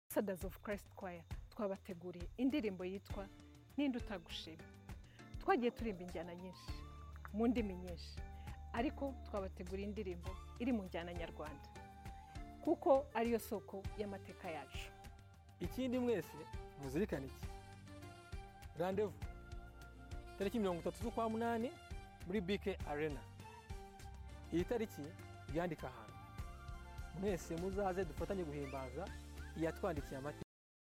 Ambassadors of Christ Choir twabateguriye indirimbo yitwa Ninde utagushima. Twagiye turimba injyana nyinshi mu ndimi nyinshi ariko twabateguriye indirimbo iri mu njyana nyarwanda kuko ariyo soko y'amateka yacu. ikindi mwese muzirikane iki randevu tariki mirongo itatu z'ukwa munani muri bike arena iyi tariki yandika ahantu mwese muzaze dufatanye guhimbaza iyatwandikiye amateka